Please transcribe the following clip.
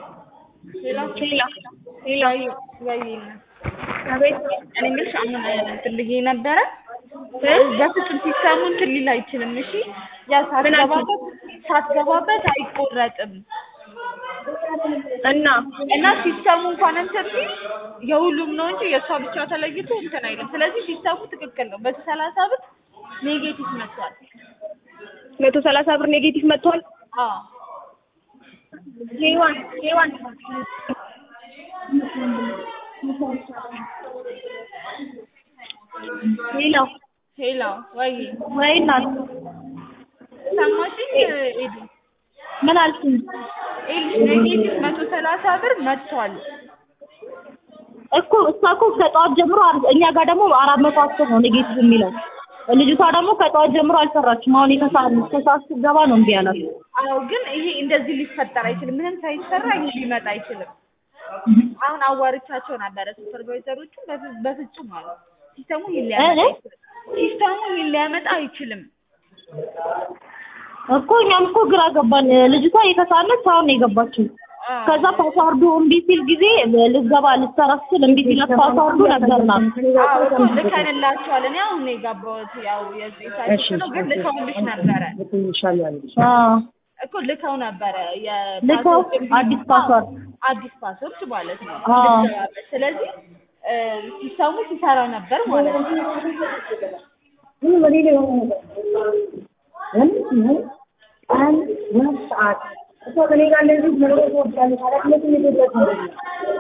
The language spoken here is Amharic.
ሌላ ሌላ ሌላ ወይ አቤት እኔ የምልሽ አሁን እንትን ብዬ ነበረ በፍጹም ሲስተሙ እንትን ሊል አይችልም። እሺ ያው ሳትገባበት ሳትገባበት አይቆረጥም እና እና ሲስተሙ እንኳን እንትን ሲል የሁሉም ነው እንጂ የእሷ ብቻ ተለይቶ እንትን አይልም። ስለዚህ ሲስተሙ ትክክል ነው። በዚህ ሰላሳ ብር ኔጌቲቭ መጥቷል። መቶ ሰላሳ ብር ኔጌቲቭ መጥቷል። አዎ ሄዋን ሄዋን ሌላ ሄላ ወይ ወይ እናት ሰማሽኝ? ኤዱ ምን አልሽኝ? ኤልሽ ኔጌቲቭ መቶ ሰላሳ ብር መጥቷል። እኮ እሷ እኮ ከጠዋት ጀምሮ አር- እኛ ጋር ደግሞ አራት መቶ አስር ነው ኔጌቲቭ የሚለው ልጅቷ ደግሞ ከጠዋት ጀምሮ አልሰራችም። አሁን የተሰዓት ከሰዓት ስትገባ ነው እምቢ ያላት። አዎ ግን ይሄ እንደዚህ ሊፈጠር አይችልም። ምንም ሳይሰራ ይሄ ሊመጣ አይችልም። አሁን አዋርቻቸው ነበረ ሱፐርቫይዘሮቹ በፍ- በፍጹም አሉ ሲስተሙ ይሄን ሊያመጣ እ? አይችልም። ሲስተሙ ይሄን ሊያመጣ አይችልም። እኮ እኛም እኮ ግራ ገባን። ልጅቷ የተሳለች አሁን ነው የገባችው። አዎ። ከዛ ፓስዋርዱ እምቢ ሲል ጊዜ ልትገባ ልትሰራ ስትል እምቢ ሲላት ፓስዋርዱ ነገርናት። አዎ እኮ ልከንላቸዋል። እኔ አሁን ነው የገባሁት። ያው የዚህ ሳይት ነው ግን ልከውልሽ ነበረ አዎ እኮ ልከው ነበረ ልከው የፓስወርድ አዲስ ፓስዋርድ አዲስ ፓስወርድ ማለት ነው። አዎ። ልትገባበት። ስለዚህ እ ሲስተሙ ሲሰራ ነበር ማለት ነው። አንድ ሁለት ሰዓት እሷ ከኔ ጋር እንደዚህ መኖር ትወዳለች። ኃላፊነቱን የጎዳት ነው።